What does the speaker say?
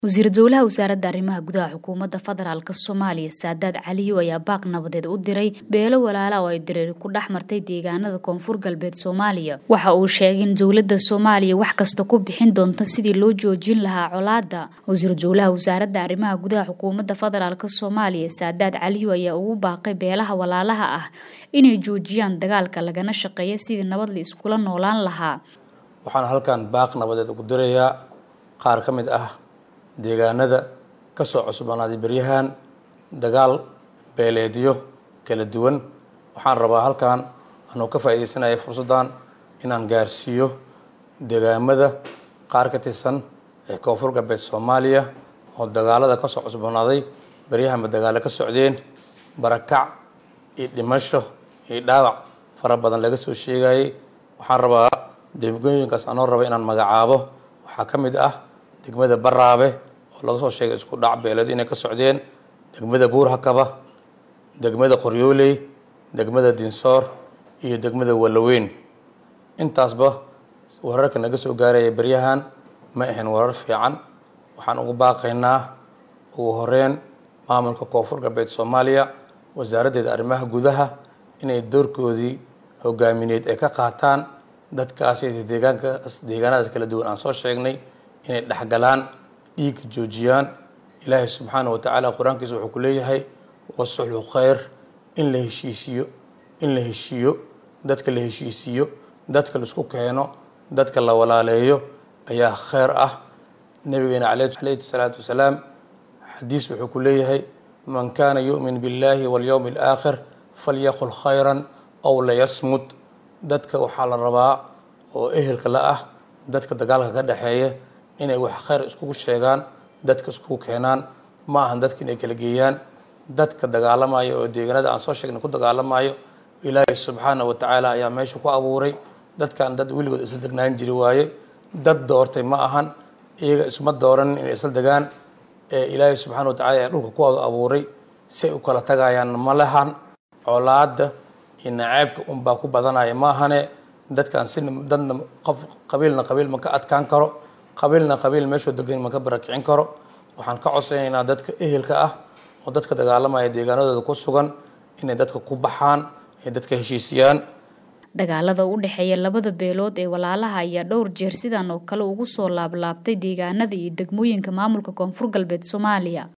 wasiir dowlaha wasaaradda arrimaha gudaha xukuumadda federaalk soomaaliya saadaad caliyo ayaa baaq nabadeed u diray beelo walaala oo ay dareeri ku dhex martay deegaanada koonfur galbeed soomaaliya waxa uu sheegay in dowladda soomaaliya wax kasta ku bixin doonto sidii loo joojin lahaa colaadda wasiir dowlaha wasaaradda arrimaha gudaha xukuumadda federaalk soomaaliya saadaad caliyo ayaa ugu baaqay beelaha walaalaha ah inay joojiyaan dagaalka lagana shaqeeya sidii nabad la iskula noolaan lahaa waxaan halkan baaq nabadeed ugu dirayaa qaar ka mid ah deegaanada ka soo cusboonaaday beryahan dagaal beeleedyo kala duwan waxaan rabaa halkan anuu ka faa'iidaysanaya fursaddan inaan gaarsiiyo deegaamada qaar ka tirsan ee koonfur galbeed soomaaliya oo dagaalada ka soo cusboonaaday beryahanba dagaalo ka socdeen barakac iyo dhimasho iyo dhaawac fara badan laga soo sheegayay waxaan rabaa degmooyinkaas anoo raba inaan magacaabo waxaa ka mid ah degmada baraabe oo laga soo sheegay isku dhac beeleed inay ka socdeen degmada buurhakaba degmada qoryooley degmada dinsoor iyo degmada wallaweyn intaasba wararka naga soo gaaraya beryahan ma ahayn warar fiican waxaan ugu baaqaynaa ugu horeyn maamulka koonfur galbeed soomaaliya wasaaraddeeda arrimaha gudaha inay doorkoodii hogaamineed ay ka qaataan dadkaasi deegaankaas deegaanadaas kala duwan aan soo sheegnay inay dhexgalaan dhiigga joojiyaan ilaahay subxaana wa tacaala qur-aankiisa wuxuu ku leeyahay wasuxlu khayr in la heshiisiyo in la heshiiyo dadka la heshiisiiyo dadka laisku keeno dadka la walaaleeyo ayaa khayr ah nabigeena calayhi salaatu wasalaam xadiis wuxuu ku leeyahay man kaana yu'min biاllahi walyowmi alaakhir falyaqul khayran ow layasmud dadka waxaa la rabaa oo ehelka la ah dadka dagaalka ka dhexeeya inay wax khayr iskugu sheegaan dadka iskugu keenaan ma ahan dadka inay kala geeyaan dadka dagaalamaya oo deegaanada aan soo sheegnay ku dagaalamayo ilaahay subxaana wa tacaala ayaa meesha ku abuuray dadkan dad weligood isla degnaan jiri waaye dad doortay ma ahan iyaga isma dooran inay isla degaan ee ilaahay subxaana wa tacala ayaa dhulka ku abuuray say u kala tagayaan ma lahan colaadda iyo naceebka unbaa ku badanaya ma ahane dadkan si dadna qof qabiilna qabiil ma ka adkaan karo qabiilna qabiil meeshuu degan ma ka barakicin karo waxaan ka codsanaynaa dadka ehelka ah oo dadka dagaalamaya deegaanadooda ku sugan inay dadka ku baxaan ay dadka heshiisiyaan dagaalada u dhexeeya labada beelood ee walaalaha ayaa dhowr jeer sidan oo kale ugu soo laablaabtay deegaanada iyo degmooyinka maamulka koonfur galbeed soomaaliya